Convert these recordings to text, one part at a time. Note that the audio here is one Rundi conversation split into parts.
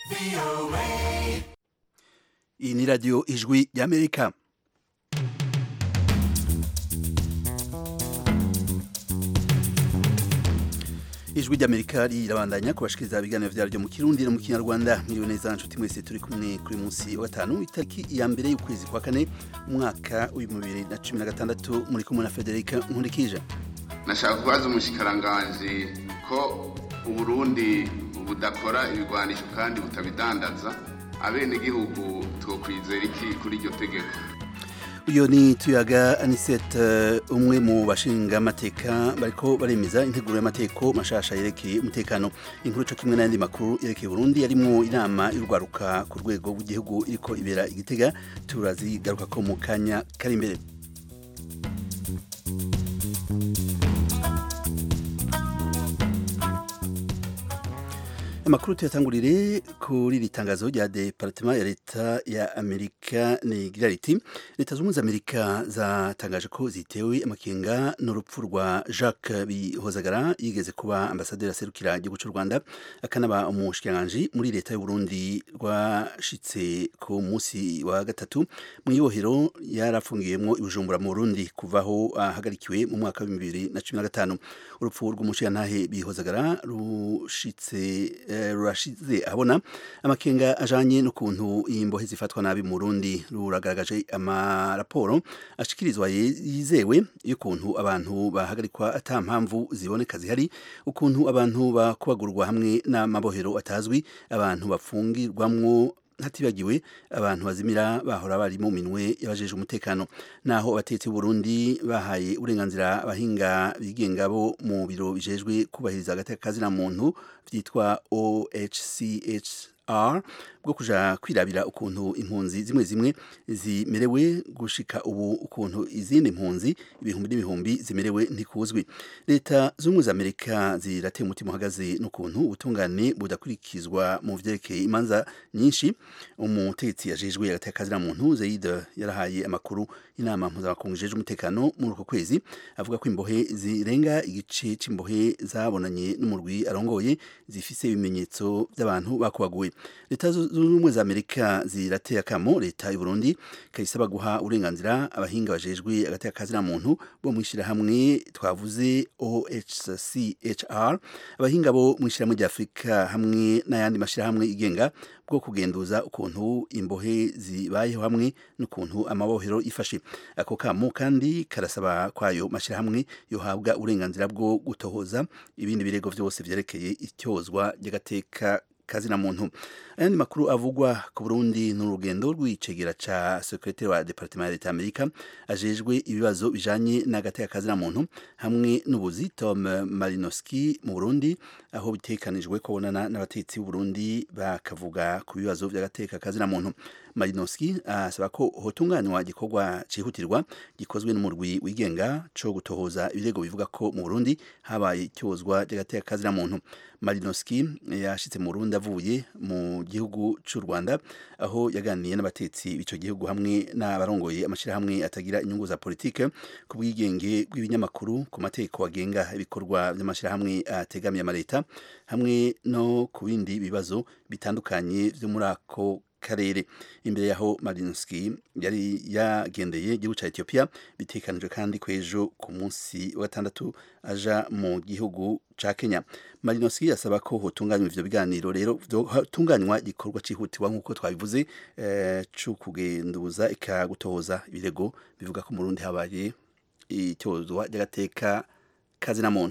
iyi ni radiyo ijwi ry'amerika ijwi ry'amerika rirabandanya kubashikiriza ibiganiro vyaryo mu kirundi no mu kinyarwanda mwiriwe neza nshuti mwese turi kumwe kuri munsi wa gatanu itariki ya mbere y'ukwezi kwa kane umwaka w'ibihumbi bibiri na cumi na gatandatu muri kumwe na federika nkurikije nashaka kubaza umushikiranganji ko uburundi budakora ibigwanisho kandi butabidandaza abenegihugu twokwizera iki kuri iryo tegeko uyu ni tuyaga anisete umwe mu bashinga amateka bariko baremeza integuro y'amateko mashasha yerekeye umutekano inkuru co kimwe n'ayandi makuru yerekeye Burundi yarimwo inama y'urwaruka ku rwego rw'igihugu iriko ibera igitega turazigaruka ko mu kanya kari imbere amakuru tuyatangurire kuri iri tangazo rya departement ya leta ya amerika nigira riti leta z'ubumwe za amerika zatangaje ko zitewe amakenga n'urupfu rwa jacques bihozagara yigeze kuba ambasaderi aserukira igihugu cy'u rwanda akanaba umushikiranganji muri leta y'uburundi rwashitse ku munsi wa gatatu mu ibohero yarafungiyemo ibujumbura mu burundi kuvaho ahagarikiwe mu mwaka wa bibiri na cumi na gatanu urupfu rw'umushikirantahe bihozagara rushitse rurashize abona amakenga ajanye n'ukuntu imbohe zifatwa nabi mu Burundi ruragaragaje amaraporo ashikirizwa yizewe y'ukuntu abantu bahagarikwa ata mpamvu ziboneka zihari ukuntu abantu bakubagurwa hamwe n'amabohero atazwi abantu bafungirwamwo hatibagiwe abantu bazimira bahora bari mu minwe yabajeje umutekano naho abatetsi Burundi bahaye uburenganzira abahinga bigenga bo mu biro bijejwe kubahiriza agateka kazina muntu vyitwa OHCHR bwo kuja kwirabira ukuntu impunzi zimwe zimwe zimerewe gushika ubu ukuntu izindi mpunzi ibihumbi n'ibihumbi zimerewe ntikuzwi leta z'ubumwe za amerika zirateye umutima uhagaze n'ukuntu ubutungane budakurikizwa mu vyerekeye imanza nyinshi umutegetsi yajejwe agateka kazina muntu Zaid yarahaye amakuru inama mpuzamakungu ijejwe umutekano muri uko kwezi avuga ko imbohe zirenga igice c'imbohe zabonanye n'umurwi arongoye zifise ibimenyetso by'abantu bakubaguwe leta z'ubumwe za amerika zirateye akamo leta y'u Burundi kayisaba guha uburenganzira abahinga bajejwe agateka kazina muntu bo mwishirahamwe twavuze OHCHR abahinga bo mwishirahamwe rya Afrika hamwe n'ayandi mashirahamwe igenga bwo kugenduza ukuntu imbohe zibayeho hamwe n'ukuntu amabohero ifashe ako kamo kandi karasaba kwayo mashirahamwe yohabwa uburenganzira bwo gutohoza ibindi birego vyose vyerekeye ityozwa ry'agateka kazina muntu ayandi makuru avugwa ku Burundi n'urugendo rw'icegera ca secrétaire wa département ya leta Amerika ajejwe ibibazo bijanye n'agateka kazina muntu hamwe n'ubuzi Tom Malinowski mu Burundi aho bitekanijwe ko bonana n'abatetsi b'u Burundi bakavuga ku bibazo vy'agateka kazina muntu Malinowski asaba ko hotunganywa gikorwa cihutirwa gikozwe n'umurwi wigenga co gutohoza ibirego bivuga ko mu Burundi habaye icyozwa ry'agateka kazina muntu Malinowski yashitse mu Burundi avuye mu gihugu cy'u Rwanda aho yaganiye n'abatetsi b'ico gihugu hamwe n'abarongoye amashirahamwe atagira inyungu za politike ku bwigenge bw'ibinyamakuru ku mateko agenga ibikorwa by'amashirahamwe ategamiye amaleta hamwe no ku bindi bibazo bitandukanye vyo muri ako karere imbere yaho Malinowski yari yagendeye igihugu ca Ethiopia bitekanijwe kandi kwejo ku munsi wa gatandatu aja mu gihugu ca Kenya Malinowski yasaba ko hotunganywa ivyo biganiro rero hotunganywa igikorwa cihutirwa nk'uko twabivuze eh, co kugenduza ikagutohoza ibirego bivuga ko mu Burundi habaye icyozwa ry'agateka kazina muntu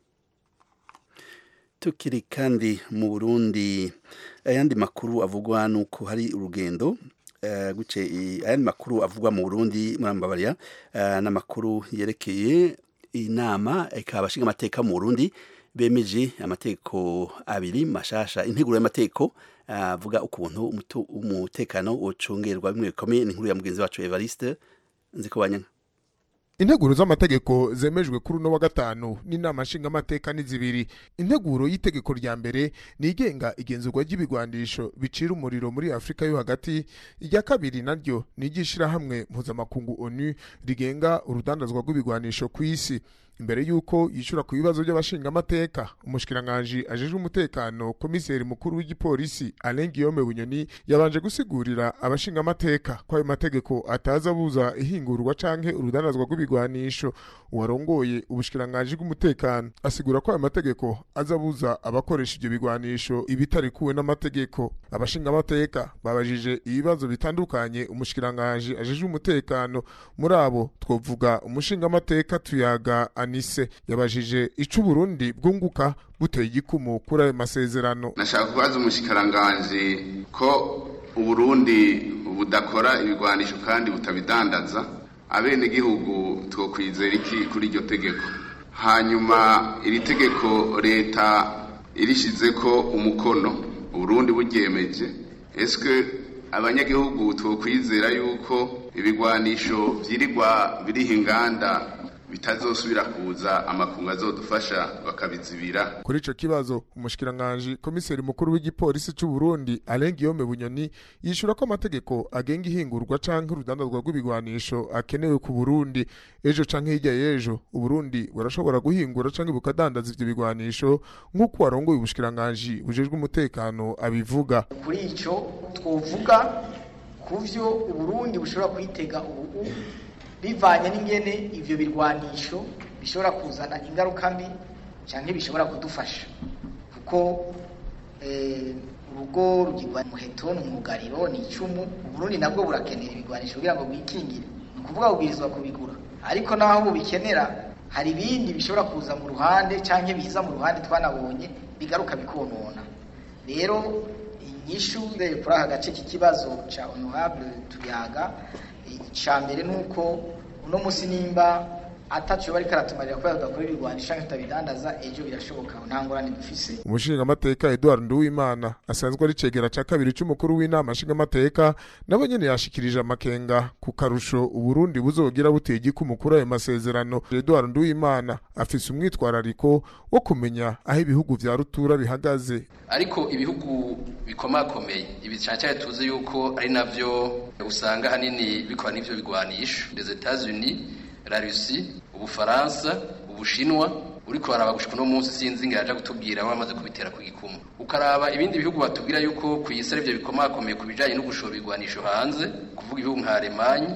tukiri kandi mu Burundi ayandi makuru avugwa nuko hari urugendo uh, guce ayandi makuru avugwa mu Burundi murambabarira uh, n'amakuru yerekeye inama ikabashinga amateka mu Burundi bemeje amateko abiri mashasha integuro y'amateko avuga uh, ukuntu umutekano ucungerwa bimwe bikomeye ni inkuru ya mugenzi wacu Evariste nziko banyanga integuro z'amategeko zemejwe kuri uno wa gatanu n'inama nshingamateka ni zibiri integuro y'itegeko rya mbere ni igenga igenzurwa ry'ibigwanisho bicira umuriro muri afurika yo hagati irya kabiri naryo ni iry'ishirahamwe mpuzamakungu onu rigenga urudandazwa rw'ibigwanisho ku isi imbere y'uko yishura ku bibazo by'abashingamateka umushikiranganji ajejwe umutekano komiseri mukuru w'igipolisi Alain Guillaume Bunyoni yabanje gusigurira abashingamateka ko ayo mategeko ataza abuza ihingurwa canke urudanazwa rw'ibigwanisho uwarongoye ubushikiranganji bw'umutekano asigura ko ayo mategeko aza abuza abakoresha ivyo bigwanisho ibitarikuwe n'amategeko abashingamateka babajije ibibazo bitandukanye umushikiranganji ajejwe umutekano muri abo twovuga umushingamateka tuyaga anise yabajije ico uburundi bwunguka buteye igikumu kuri ayo masezerano nashaka kubaza umushikiranganji ko uburundi budakora ibigwanisho kandi butabidandaza abenegihugu twokwizera iki kuri iryo tegeko hanyuma iri tegeko leta irishizeko umukono uburundi buryemeje eske abanyagihugu twokwizera yuko ibigwanisho vyirirwa biriho inganda bitazosubira kuza amakungu azodufasha bakabizibira kuri ico kibazo umushikiranganji komiseri mukuru w'igipolisi c'u Burundi Alain Guillaume Bunyoni yishura ko amategeko agenga ihingurwa canke urudandazwa rw'ibigwanisho akenewe ku Burundi ejo canke hirya y'ejo Uburundi burashobora guhingura canke bukadandaza ivyo bigwanisho nk'uko warongoye ubushikiranganji bujejwe umutekano abivuga kuri ico twovuga kuvyo Uburundi bushobora kwitega ubu bivanye n'ingene ivyo birwanisho bishobora kuzana ingaruka mbi canke bishobora kudufasha kuko urugo rugirwa muheto ni umwugariro ni icumu uburundi nabwo burakenera ibigwanisho kugira ngo bwikingire ni ukuvuga bubwirizwa kubigura ariko naho bubikenera hari ibindi bishobora kuza mu ruhande canke biza mu ruhande twanabonye bigaruka bikonona rero inyishu kuri aka gace k'ikibazo ca honorable tuyaga icya mbere ni uko uno munsi nimba atacu bari karatumarira kubera tudakora ibigwanisho canke tutabidandaza ejo birashoboka nta ngorane dufise umushingamateka Edouard Nduwimana asanzwe ari cegera ca kabiri c'umukuru w'inama nshingamateka nabo nyene yashikirije amakenga ku karusho uburundi buzogira buteye igikumu kuri ayo masezerano Edouard Nduwimana afise umwitwarariko wo kumenya aho ibihugu vya rutura bihagaze ariko ibihugu bikomakomeye ibi cyane tuzi yuko ari navyo usanga hanini bikora n'ivyo bigwanisho les Etats-Unis la Russie ubufaransa ubushinwa uriko baraba gushika no munsi sinzi ngo yaje gutubwira aho bamaze kubitera ku gikumu ukaraba ibindi bihugu batubwira yuko ku isi ari byo bikomakomeye ku bijanye no gushora ibigwanisho hanze kuvuga ibihugu nka Allemagne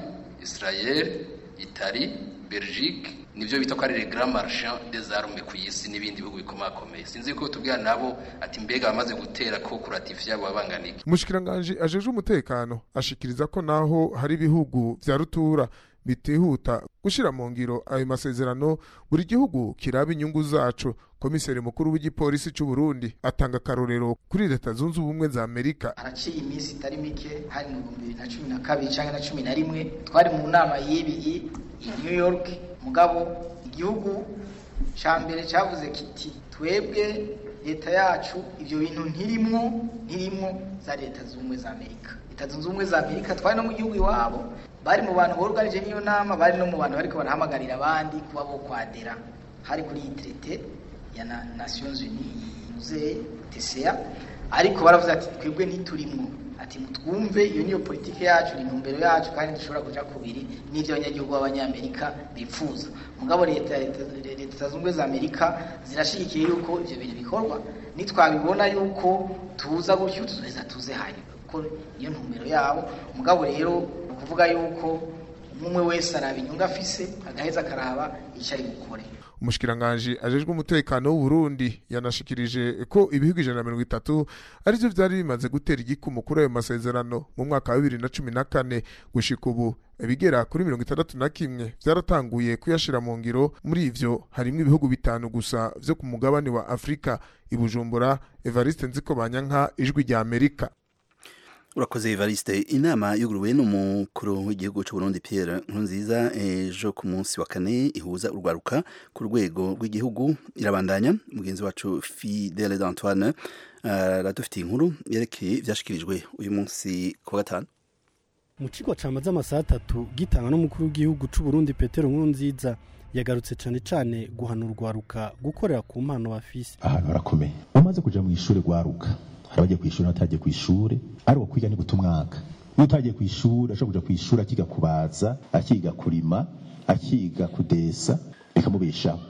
Israel Italie Belgique nivyo bita ko ari les grands marchands des armes ku isi n'ibindi bihugu bikomakomeye sinzi ko tubwira nabo ati mbega bamaze gutera ko kuratifya abo babanganiki umushikiranganji ajeje umutekano ashikiriza ko naho hari ibihugu vya rutura bitihuta gushira mu ngiro ayo masezerano buri gihugu kiraba inyungu zaco komiseri mukuru w'igipolisi c'u Burundi atanga akarorero kuri leta zunze ubumwe za Amerika haraciye iminsi itari mike hari mu bihumbi bibiri na cumi na kabiri canke na cumi na rimwe twari mu nama y'ibi i New York mugabo igihugu ca mbere cavuze kiti twebwe leta yacu ivyo bintu ntirimwo ntirimwo za leta zunze ubumwe za Amerika leta zunze ubumwe za Amerika twari no mu gihugu iwabo bari mu bantu boruganije n'iyo nama bari no mu bantu bariko barahamagarira abandi kuba bo kwadera hari kuri iyi traité ya na Nations Unies yuze TCA ariko baravuze ati twebwe ntiturimwo ati mutwumve iyo niyo politike yacu ni intumbero yacu kandi dushobora kuja kubiri n'ivyo abanyagihugu b'abanyamerika bipfuza mugabo leta leta zunze ubumwe za amerika zirashigikiye yuko ivyo bintu bikorwa nitwabibona yuko tuza gutyo tuzoheza tuze hanyuma kuko niyo ntumbero yabo mugabo rero kuvuga yuko umwe wese araba inyungu afise agaheza akaraba icyo ari bukore umushikiranganji ajejwe umutekano w'u Burundi yanashikirije ko ibihugu ijana na mirongo itatu arivyo vyari bimaze gutera igikumu kuri ayo masezerano mu mwaka wa bibiri na cumi na kane gushika ubu ibigera kuri mirongo itandatu na kimwe vyaratanguye kuyashira mu ngiro muri ivyo harimwo ibihugu bitanu gusa vyo ku mugabane wa Afrika ibujumbura Evariste Nzikobanyanka ijwi rya Amerika urakoze Evariste inama yuguruwe n'umukuru w'igihugu cy'u Burundi Pierre Nkurunziza ejo ku munsi wa kane ihuza urwaruka ku rwego rw'igihugu irabandanya mugenzi wacu Fidele d'Antoine aradufitiye inkuru yerekeye ivyashikirijwe uyu munsi ku gatanu mu kigo camaze amasaha atatu gitanga n'umukuru w'igihugu c'u Burundi Petero Nkurunziza yagarutse cane cane guhana urwaruka gukorera ku mpano bafise ahantu harakomeye umaze kuja mu ishure rwaruka hari abagiye kw'ishure n'abatagiye kw'ishure ari uwo kwiga ni guta umwaka iyo utagiye kw'ishure ashobora kuja kw'ishure akiga kubaza akiga kurima akiga kudesa bikamubeshaho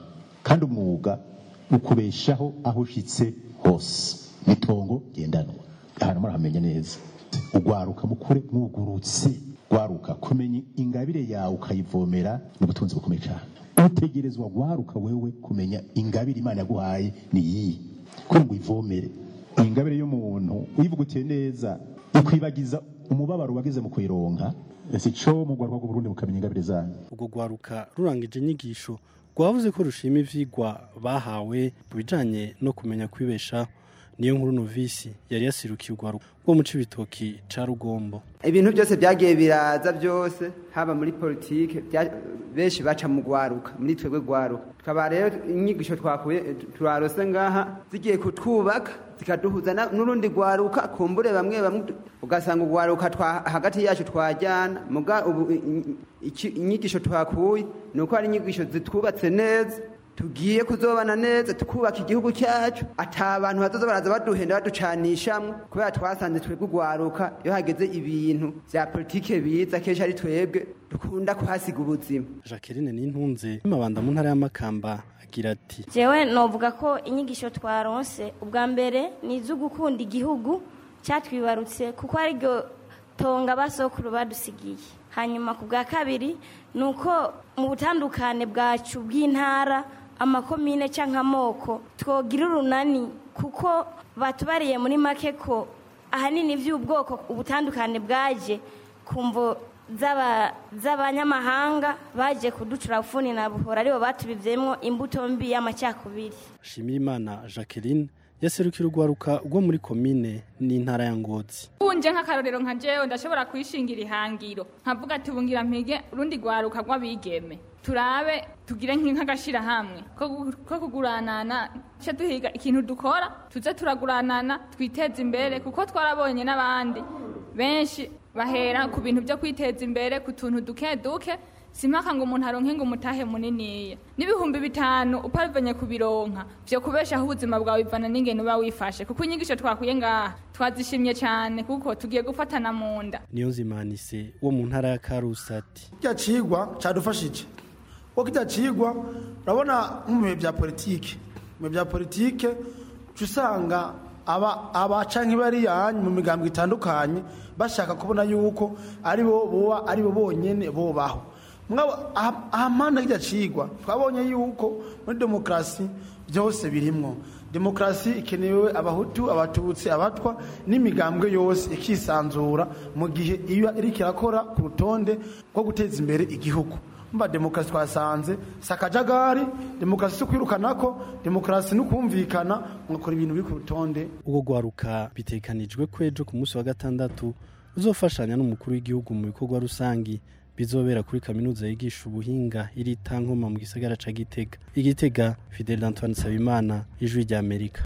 kandi umwuga ukubeshaho aho ushitse hose n'itongo gendanwa ahantu murahamenya neza ugwaruka mukure mwugurutse gwaruka kumenya ingabire yawe ukayivomera ni ubutunzi bukomeye cyane utegerezwa gwaruka wewe kumenya ingabire imana yaguhaye ni iyi kugira ngo uyivomere ingabire y'umuntu uyivugutiye neza ikwibagiza umubabaro wagize mu kuyironka si cyo mu rwanda rw'uburundi mukamenya ingabire zanyu ubwo rwaruka rurangije inyigisho rwavuze ko rushima ivyigwa bahawe mu bijanye no kumenya kwibeshaho niyo nkuru novisi yari yasirukiye urwaruka rwo mu cibitoki ca rugombo ibintu byose byagiye biraza byose haba muri politike bya- benshi baca mu gwaruka muri twebwe gwaruka tukaba rero inyigisho twakuye turarose ngaha zigiye kutwubaka zikaduhuza na- n'urundi gwaruka kumbure bamwe bamwe tu- ugasanga ugwaruka twa hagati yacu twajyana muga ubu i- i- iki- inyigisho twakuye ni uko ari inyigisho zitwubatse neza tugiye kuzobana neza tukubaka igihugu cyacu ata abantu bazoza baraza baduhenda baducanishamwo kubera twasanze twebwe ugwaruka iyo hageze ibintu vya politike biza kenshi ari twebwe dukunda kuhasiga ubuzima jacqueline n'intunze mabanda mu ntara y'amakamba agira ati jewe novuga ko inyigisho twaronse ubwa mbere ni izo gukunda igihugu cyatwibarutse kuko ariryo tonga basokuru badusigiye hanyuma ku bwa kabiri ni uko mu butandukane bwacu bw'intara amakomine cyangwa amoko twogira urunani kuko batubariye muri make ko ahanini by'ubwoko ubutandukane bwaje ku mvo z'aba- z'abanyamahanga baje kuducura ufuni na buhora aribo batubivyemwo imbuto mbi y'amacakubiri Shimirimana Jacqueline yaserukira urwaruka rwo muri komine n'intara ya Ngozi unje nk'akarorero nka jewe ndashobora kwishingira ihangiro nkavuga ati bungira mpige urundi rwaruka rw'abigeme turabe tugire nk'agashirahamwe ko gu- ko kuguranana ce duhiga ikintu dukora tuze turaguranana twiteze imbere kuko twarabonye n'abandi benshi bahera ku bintu byo kwiteza imbere ku tuntu duke duke simpaka ngo umuntu aronke ngo umutahe muniniya n'ibihumbi bitanu upavanye kubironka vyo kubeshaho ubuzima bwawe bivana n'ingene uba wifashe kuko inyigisho twakuye ngaha twazishimye cyane kuko tugiye gufatana mu nda niyo nzimanise wo mu ntara ya Karusati kirya cigwa cadufashije kuko kirya cigwa urabona nko mu bihe bya politike mu bihe bya politike uca usanga aba aba canke bariyanyu mu migambo itandukanye bashaka kubona yuko ari bo boba ari bo bonyene bobaho mwabo aha- ahamana kirya cigwa twabonye yuko muri demokarasi byose birimwo demokarasi ikenewe abahutu abatutsi abatwa n'imigambwe yose ikisanzura mu gihe iyo iriko irakora ku rutonde rwo guteza imbere igihugu mba demokarasi twasanze si akajagari demokarasi si ukwirukanako demokarasi ni ukumvikana mugakora ibintu biri ku rutonde ubwo rwaruka bitekanijwe ko ejo ku munsi wa gatandatu uzofashanya n'umukuru w'igihugu mu bikorwa rusangi bizobera kuri kaminuza yigisha ubuhinga iri tankoma mu gisagara ca Gitega igitega Fidel Antoine Sabimana ijwi rya Amerika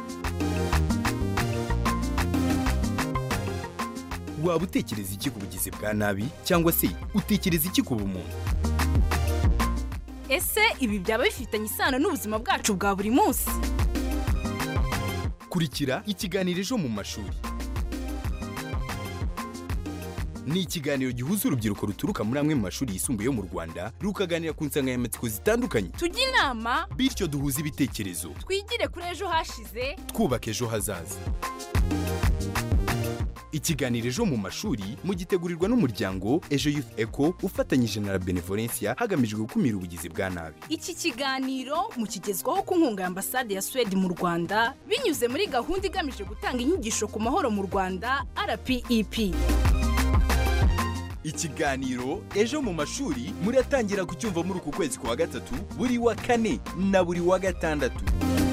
waba utekereza iki ku bugizi bwa nabi cyangwa se utekereza iki ku bumuntu ese ibi byaba bifitanye isano n'ubuzima bwacu bwa buri munsi kurikira ikiganiro ejo mu mashuri ni ikiganiro gihuza urubyiruko ruturuka muri amwe mu mashuri yisumbuye yo mu rwanda rukaganira ku nsanganyamatsiko zitandukanye tujye inama bityo duhuze ibitekerezo twigire kuri ejo hashize twubaka ejo hazaza ikiganiro ejo mu mashuri mugitegurirwa n'umuryango ejo youth eco ufatanyije na la benevolencia hagamijwe gukumira ubugizi bwa nabi iki kiganiro mukigezwaho ku nkunga ya ambasade ya suwede mu rwanda binyuze muri gahunda igamije gutanga inyigisho ku mahoro mu rwanda rpep ikiganiro ejo mu mashuri muratangira kucyumva muri uku kwezi kwa gatatu buri wa kane na buri wa gatandatu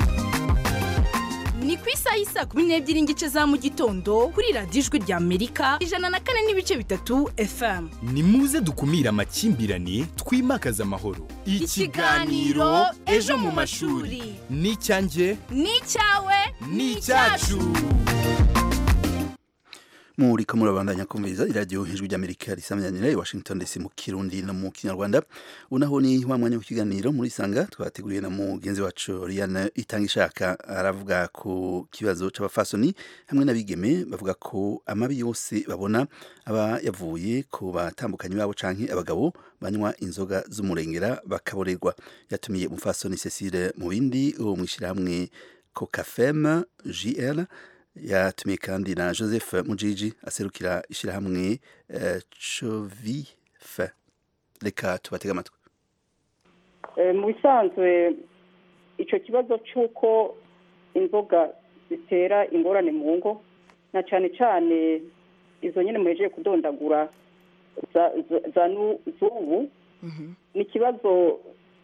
ni ku isaha y'isaa kumi n'ebyiri n'igice za mu gitondo kuri radiyo ijwi rya amerika ijana na kane n'ibice bitatu fm ni muze dukumire amakimbirane twimakaze amahoro Ikiganiro Ejo mu mashuri. ni icyanjye ni icyawe ni icyacu muri ko murabandanya kumviriza iradiyo ijwi ry'amerika risamyanira i washington dc mu kirundi no mu kinyarwanda unaho ni wa mwanya w'ikiganiro muri sanga twateguriye na mugenzi wacu Riane itanga ishaka aravuga ku kibazo c'abafasoni hamwe n'abigeme bavuga ko amabi yose babona aba yavuye ku batambukanyi babo canke abagabo banywa inzoga z'umurengera bakaborerwa yatumiye umufasoni Cecile mu bindi wo mwishirahamwe Cocafem JL yatumiye kandi na Joseph Mujiji aserukira ishirahamwe uh, Chovife reka tubatega amatwi mu bisanzwe icyo kibazo cy'uko inzoga zitera ingorane mu ngo na cyane cyane izo nyine muhejeje kudondagura za z'ubu ni ikibazo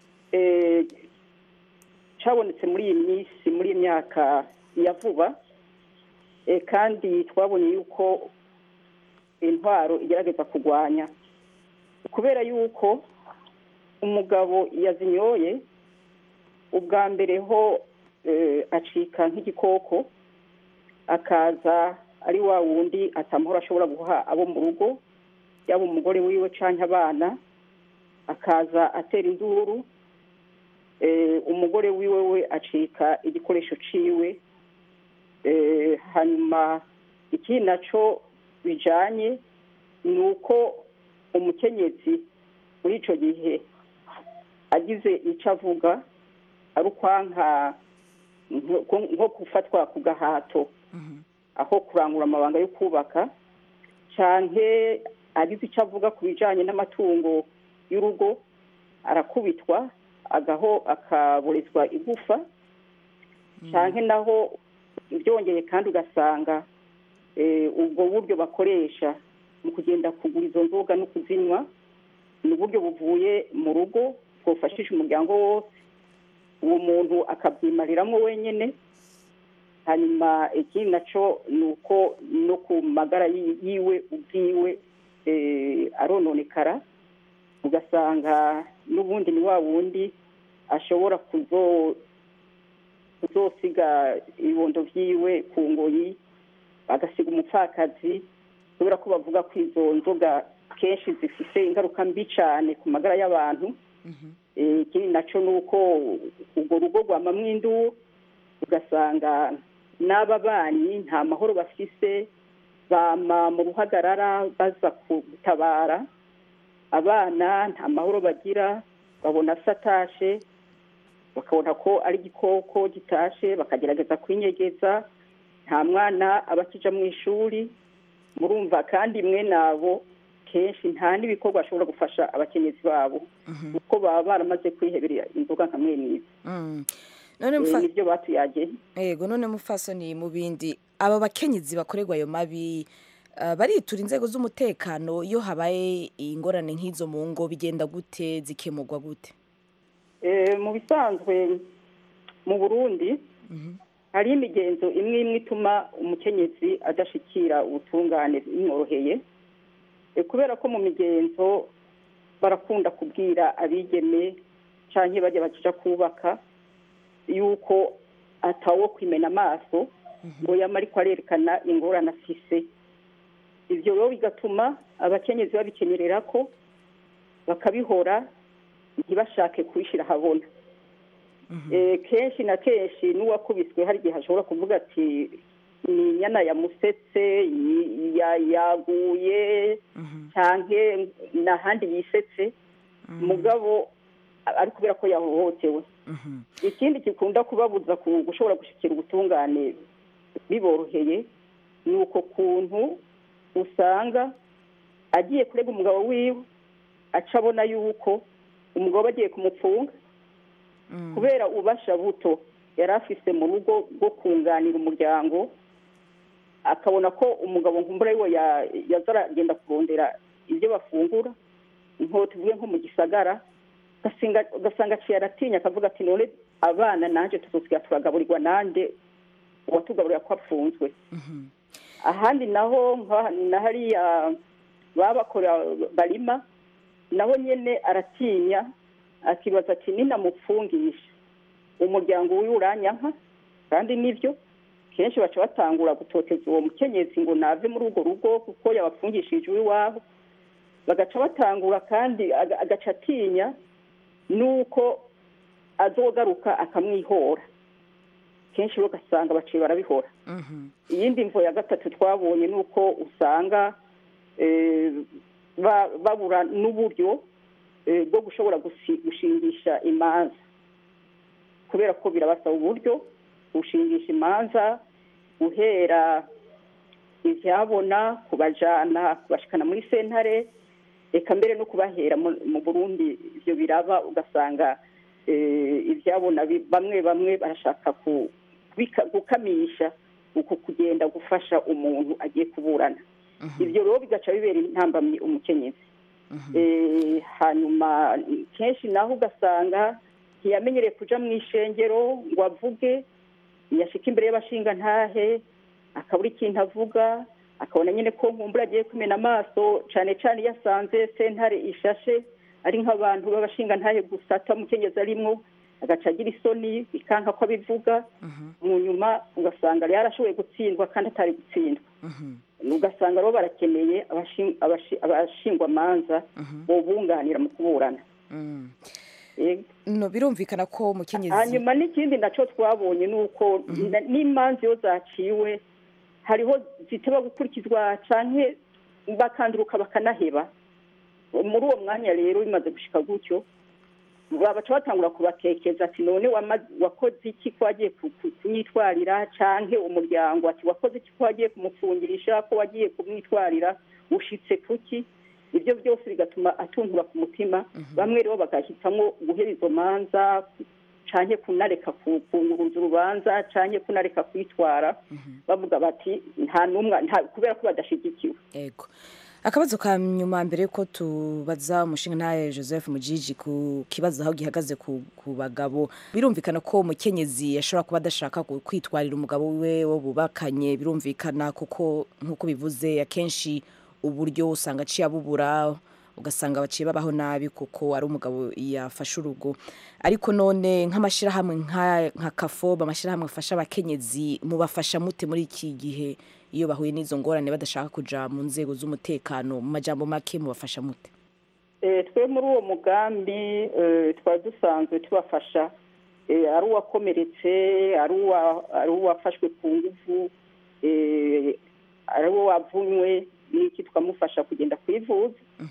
cyabonetse muri iyi minsi muri iyi myaka ya vuba kandi twabonye yuko intwaro igerageza kurwanya kubera yuko umugabo yazinyoye ubwa mbere ho acika nk'igikoko akaza ari wa wundi atamahoro ashobora guha abo mu rugo yaba umugore wiwe cyangwa abana akaza atera induru umugore wiwe we acika igikoresho ciwe hanyuma ikindi nacyo bijyanye ni uko umukenyezi muri icyo gihe agize icyo avuga ari ukwanka nko gufatwa ku gahato aho kurangura amabanga yo kubaka cyane agize icyo avuga ku bijyanye n'amatungo y'urugo arakubitwa agaho akaburizwa igufa cyane naho byongeye kandi ugasanga ubwo buryo bakoresha mu kugenda kugura izo nzoga no kuzinywa ni uburyo buvuye mu rugo bwafashije umuryango wose uwo muntu akabyimariramo wenyine hanyuma ikindi nacyo ni uko no ku magara yiwe ubwiwe arononekara ugasanga n'ubundi ni wa wundi ashobora kuzosiga ibibondo byiwe ku ngoyi agasiga umupfakazi kubera ko bavuga ko izo nzoga kenshi zifite ingaruka mbi cyane ku magara y'abantu ikindi nacyo ni uko urwo rugo rwamamwo induru ugasanga n'aba banyi nta mahoro bafise bama mu ruhagarara baza gutabara abana nta mahoro bagira babona satashe bakabona ko ari igikoko gitashe bakagerageza kwinyegeza nta mwana aba akija mu ishuri murumva kandi imwe nabo kenshi nta n'ibikorwa bashobora gufasha abakenyezi babo kuko baba baramaze kwiheberera inzoga nka mwene izi nibyo batuyageye yego none mufasoni mu bindi aba bakenyezi bakorerwa ayo mabi baritura inzego z'umutekano iyo habaye ingorane nk'izo mu ngo bigenda gute zikemurwa gute mu bisanzwe mu burundi hari imigenzo imwe imwe ituma umukenyezi adashikira ubutungane bimworoheye kubera ko mu migenzo barakunda kubwira abigeme cyangwa bajya bakija kubaka yuko atawo kwimena amaso ngo yama ariko arerekana ingorane afise ibyo rero bigatuma abakenyezi babikenyerera ko bakabihora ntibashake kubishyira ahabona kenshi na kenshi n'uwakubiswe hari igihe ashobora kuvuga ati ni inyana yamusetse yaguye cyangwa n'ahandi yisetse mugabo ari kubera ko yahohotewe ikindi gikunda kubabuza gushobora gushyikira ubutungane biboroheye ni uko kuntu usanga agiye kurega umugabo wiwe aca abona yuko umugabo agiye kumupfunga kubera ubasha buto yari afise mu rugo rwo kunganira umuryango akabona ko umugabo nkumbura we yaza aragenda kurondera ibyo bafungura nko tuvuge nko mu gisagara ugasanga aciye aratinya akavuga ati none abana nanjye tuzosiga turagaburirwa nanjye uwatugaburira ko apfunzwe ahandi naho na hariya baba bakora barima naho nyine aratinya akibaza ati ninamupfungisha umuryango wiwe uranyanka kandi nibyo kenshi baca batangura gutoteza uwo mukenyezi ngo nave muri urwo rugo kuko yabapfungishije iwabo bagaca batangura kandi aga- agaca atinya nuko azogaruka akamwihora kenshi rero ugasanga baciye barabihora iyindi mvo ya gatatu twabonye ni uko usanga eh, ba- babura n'uburyo eh, bwo gushobora gusi- gushingisha imanza kubera ko birabasaba uburyo gushingisha imanza guhera ibyabona kubajana kubashikana muri sentare reka mbere no kubahera mu- mu burundi ibyo biraba ugasanga eh, ibyabona bi- bamwe bamwe barashaka ku- kubika- gukamisha uku kugenda gufasha umuntu agiye kuburana ibyo rero bigaca bibera intambamyi umukenyezi Eh, hanyuma kenshi naho ugasanga ntiyamenyereye kuja mu ishengero ngo avuge yashika imbere y'abashinga ntahe akabura ikintu avuga akabona nyine ko nkumbura agiye kumena amaso cane cane iyo asanze sentare ishashe ari nk'abantu b'abashinga ntahe gusa atamukenyezi arimwo agaca agira isoni bikanka ko abivuga mu nyuma ugasanga rero yarashoboye gutsindwa kandi atari gutsindwa ugasanga rero barakeneye abashi- abashi- abashingwamanza bobunganira mu kuburana Yego. no birumvikana ko umukenyezi hanyuma n'ikindi nacyo twabonye ni uko na- n'imanza iyo zaciwe hariho ziteba gukurikizwa canke bakanduruka bakanaheba muri uwo mwanya rero bimaze gushika gutyo babaca batangura kubakekeza ati none wama- wakoze iki ko wagiye ku- ku- kumwitwarira canke umuryango ati wakoze iki ko wagiye kumufungirisha ko wagiye kumwitwarira ushitse kuki ibyo byose bigatuma atuntura ku mutima bamwe rero bagahitamwo guhera izo manza canke kunareka ku- kunguruza urubanza canke kunareka kwitwara bavuga bati nta n'umwe nta- kubera ko badashigikiwe yego akabazo ka nyuma mbere yuko tubaza umushinga ntaye joseph mujiji ku kibazo aho gihagaze ku, ku bagabo birumvikana ko umukenyezi ashobora kuba adashaka ku- kwitwarira umugabo we wo bubakanye birumvikana kuko nk'uko bivuze akenshi uburyo usanga aciye abubura ugasanga baciye babaho nabi kuko ari umugabo yafashe urugo ariko none nk'amashyirahamwe nka nka kafoba amashyirahamwe afasha abakenyezi mubafasha mute muri iki gihe iyo bahuye n'izo ngorane badashaka kuja mu nzego z'umutekano mu majambo make mubafasha mute Eh, twe muri uwo mugambi eh, twari dusanzwe tubafasha eh, ari uwakomeretse ari uwa- ari uwafashwe ku nguvu eh, ari uwo wavunywe n'iki tukamufasha kugenda kwivuza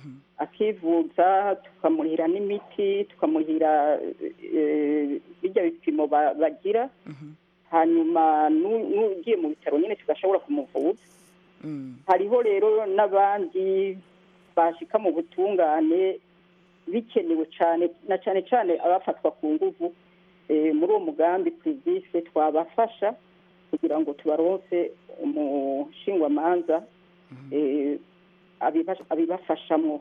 akivuza tukamurihira n'imiti tukamurihira eh, bijya bipimo ba- bagira hanyuma nu- n'ugiye mu bitaro nyine tugashobora kumuvuza hariho rero n'abandi bashika mu butungane bikenewe cyane na cyane cyane abafatwa ku nguvu eh, muri uwo mugambi privise twabafasha kugira ngo tubaronse umushingwamanza eh, abiba- abibafashamwo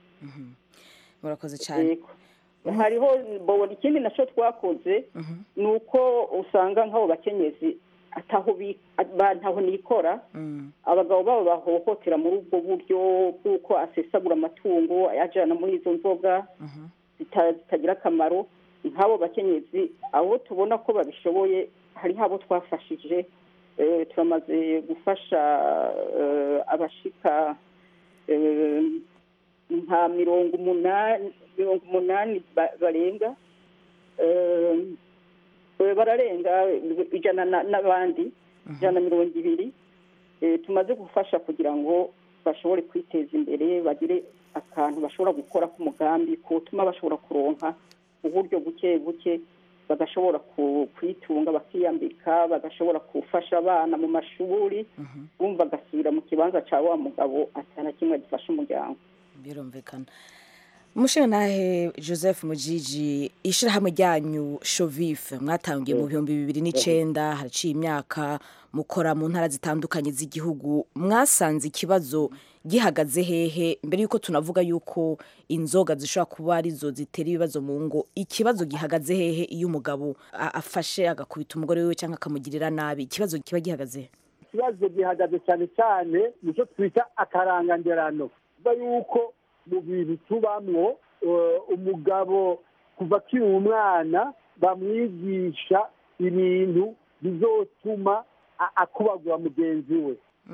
murakoze cyane Yego. hariho bo- ikindi nacyo twakoze ni uko usanga nk'abo bakenyezi ataho bi- ba- ntaho nikora abagabo babo bahohotera muri ubwo buryo bw'uko asesagura amatungo ayajyana muri izo nzoga zita- zitagira akamaro nk'abo bakenyezi abo tubona ko babishoboye hariho abo twafashije eh, turamaze gufasha eh, abashika eh, nka mirongo umunani mirongo umunani ba- barenga Eh, eh, bararenga ijana na- n'abandi ijana na mirongo ibiri Eh, tumaze gufasha kugira ngo bashobore kwiteza imbere bagire akantu bashobora gukora k'umugambi kutuma bashobora kuronka uburyo buke buke bagashobora ku- kwitunga bakiyambika bagashobora gufasha abana mu mashuri bumva agasubira mu kibanza cya wa mugabo atana kimwe gifasha umuryango birumvikana umushinga ntahe joseph mujiji ishyirahamwe ryanyu shovife mwatangiye mu bihumbi bibiri n'icyenda haraciye imyaka mukora mu ntara zitandukanye z'igihugu mwasanze ikibazo gihagaze hehe mbere y'uko tunavuga y'uko inzoga zishobora kuba arizo zitera ibibazo mu ngo ikibazo gihagaze hehe iyo umugabo a- afashe agakubita umugore we cyangwa akamugirira nabi ikibazo kiba gihagaze he ikibazo gihagaze cyane cyane nicyo twita akaranganderano kuva yuko mu bintu tubamwo eh, umugabo kuva akiri umwana bamwigisha ibintu bizotuma a- akubagura mugenzi we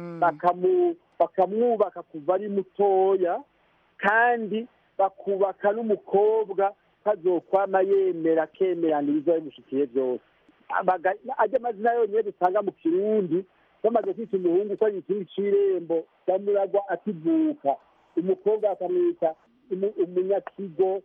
bakamu- bakamwubaka kuva ari mutoya kandi bakubaka n'umukobwa kazokwama yemera akemerana ibizoba bimushikiye byose Abaga- ajya amazina yonyine dusanga mu kirundi bamaze kwita umuhungu ko ari ikintu c'irembo bamuragwa akivuka umukobwa bakamwita umu- umunyakigo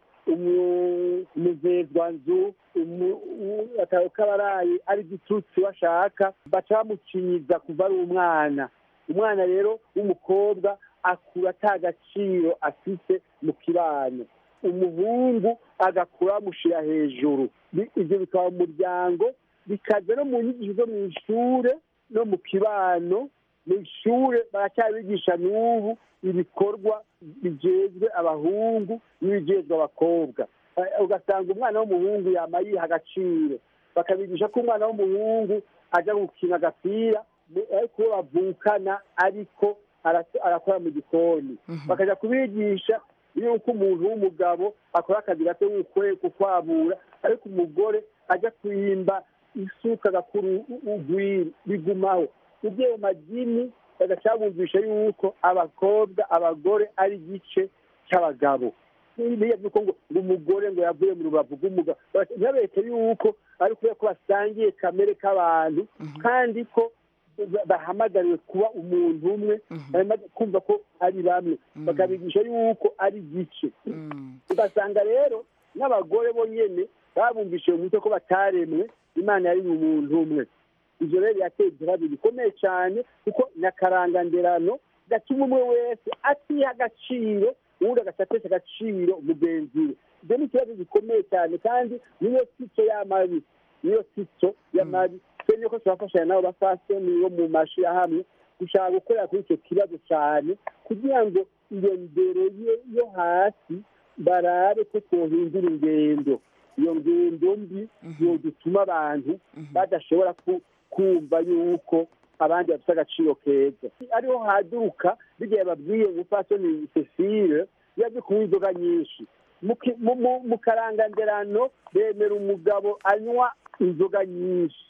umu- umuzezwanzu umu- u- akaba kabaraye ari igitutsi washaka baca bamucinyiza kuva ari umwana umwana rero w'umukobwa akura ata gaciro afite mu kibano umuhungu agakura bamushyira hejuru Bi- ibyo bikaba mu muryango bikaza no mu nyigisho zo mu ishure no mu kibano mu ishure baracyabigisha n'ubu ibikorwa bijejwe abahungu n'ibijejwe abakobwa Eh, ugasanga umwana w'umuhungu yama yiha agaciro bakabigisha ko umwana w'umuhungu ajya gukina agapira mu- ariko uwo bavukana ariko ara- arakora mu gikoni bakajya kubigisha yuko umuntu w'umugabo akora akazi gato nk'ukwe kukwabura ariko umugore ajya kwimba isuka agakura ugwiri bigumaho ibyo mu madini bagacabumvisha yuko abakobwa abagore ari igice cy'abagabo biriya by'uko ngo ngo umugore ngo yavuye mu rubavu rw'umugabo ntibabereke yuko ari kubera ko basangiye kamere k'abantu kandi ko ba- bahamagariwe kuba umuntu umwe bamaze kumva ko ari bamwe bakabigisha yuko ari igice ugasanga rero n'abagore bonyene babumvise mu mutwe ko bataremwe imana yari umuntu umwe ivyo rero yateye ikibazo gikomeye cyane kuko nyakaranganderano gatuma umwe wese atiha agaciro uwundi agaca atesha agaciro mugenzi we ibyo ni ikibazo gikomeye cyane kandi niyo sico y'amabi niyo sico y'amabi twene ko turafashanya nabo bafasoni bo mu mashirahamwe gushaka gukorera kuri icyo kibazo cyane kugira ngo iyo ndero ye- yo hasi barabe ko twohindura ingendo iyo ngendo mbi yodutuma abantu badashobora ku- kumva yuko abandi bafite agaciro keza ariho haduruka bigiye babwiye umupfasoni cecile yaje kunywa inzoga nyinshi Mu ki- mu- mu- mu karanganderano bemera umugabo anywa inzoga nyinshi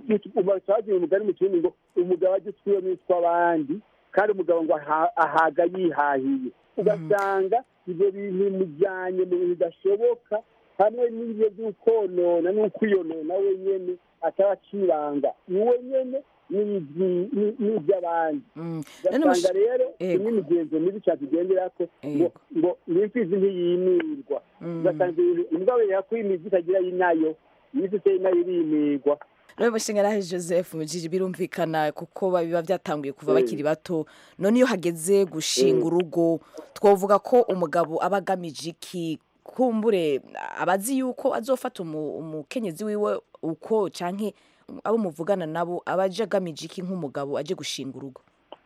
bagira umugani mu kirundi ngo umugabo ajya utwiwe n'utw'abandi kandi umugabo ngo aha- ahaga yihahiye ugasanga ibyo bintu bimujyanye mu bintu bidashoboka hamwe n'ibyo by'ukonona n'ukwiyonona wenyene ataba aciranga iwe nyene n'ibyi- ni- n'iby'abandi ugasanga rero imwe imigenzo mibi cyane tugenderako ngo ngo n'imfizi ntiyimirwa ugasanga ibintu imbwa wera ko imizi itagira inayo imizi iteye inayo irimirwa rero mushingarahe joseph mujiji birumvikana kuko biba byatanguye kuva bakiri bato none iyo hageze gushinga urugo twavuga ko umugabo aba agamije iki kumbure abazi yuko azofata umu- umukenyezi wiwe uko canke abo muvugana nabo aba aje agamije iki nk'umugabo aje gushinga urugo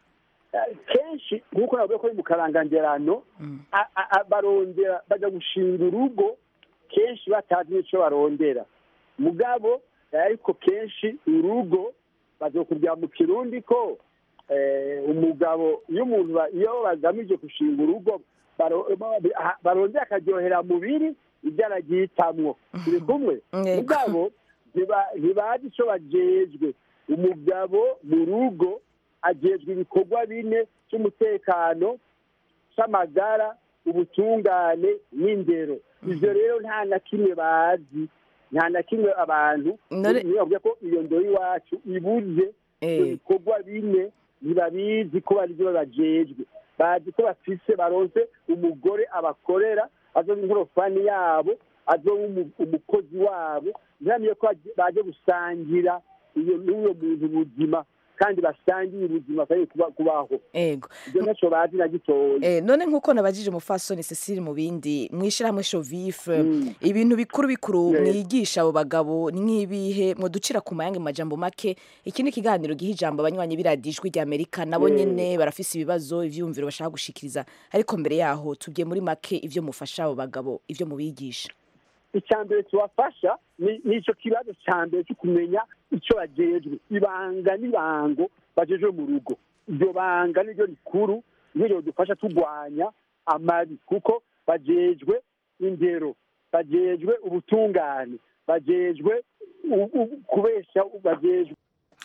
kenshi nk'uko navuga ko ari mu karangangerano a- a- a- barondera bajya gushinga urugo kenshi batazi n'icyo barondera mugabo ariko kenshi urugo bazokubwira mu kirundi ko eh, umugabo iyo umuntu ba- iyo bagamije gushinga urugo baro- ba- barondera akaryohera mubiri ibyo aragitamwo turi kumwe mugabo ntiba- ntibazi icyo bajejwe umugabo mu rugo ajejwe ibikorwa bine cy'umutekano cy'amagara ubutungane n'indero ibyo rero nta na kimwe bazi nta na kimwe abantu niyo bavuga ko iyo ndoro iwacu ibuze ibyo bikorwa bine ntibabizi ko bari byo bajejwe bazi ko bafise baronse umugore abakorera azoba inkorofani yabo azoba umu- umukozi wabo ntibamenye ko baje- baje gusangira iyo n'uwo muntu ubuzima kandi basangiye ubuzima kandi kuba- kubaho ego ibyo ntacyo bazi na gitoya Eh, none nk'uko nabajije umufasoni cecile mu bindi mwishyirahamwe shovife ibintu bikuru bikuru mwigisha abo bagabo ni nk'ibihe mwaducira ku mayange mu majambo make iki ni ikiganiro giha ijambo abanywanyi b'iradiyo ijwi ry'amerika nabo Mm. nyene barafise ibibazo ivyumviro bashaka gushikiriza ariko mbere yaho tubye muri make ivyo mufasha abo bagabo ivyo mubigisha icya mbere tubafasha ni ni icyo kibazo cya mbere cyo kumenya icyo bajejwe ibanga n'ibango bajejwe mu rugo iryo banga niryo rikuru niryo ridufasha turwanya amabi kuko bajejwe indero bajejwe ubutungane bajejwe u- u- kubesha bajejwe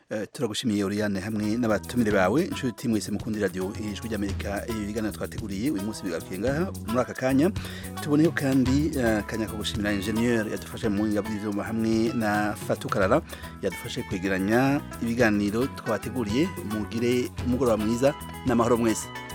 Eh, turagushimiye Oriane hamwe n'abatumire bawe inshuti mwese mukundi radio ijwi ry'Amerika ibiganiro twateguriye uyu munsi bigarukiye ngaha muri aka kanya tuboneyeho kandi eh, akanya ko gushimira ingenieur yadufashe mu buhinga bw'ivyuma hamwe na Fatukarara yadufashe kwegeranya ibiganiro twateguriye mugire umugoroba mwiza n'amahoro mwese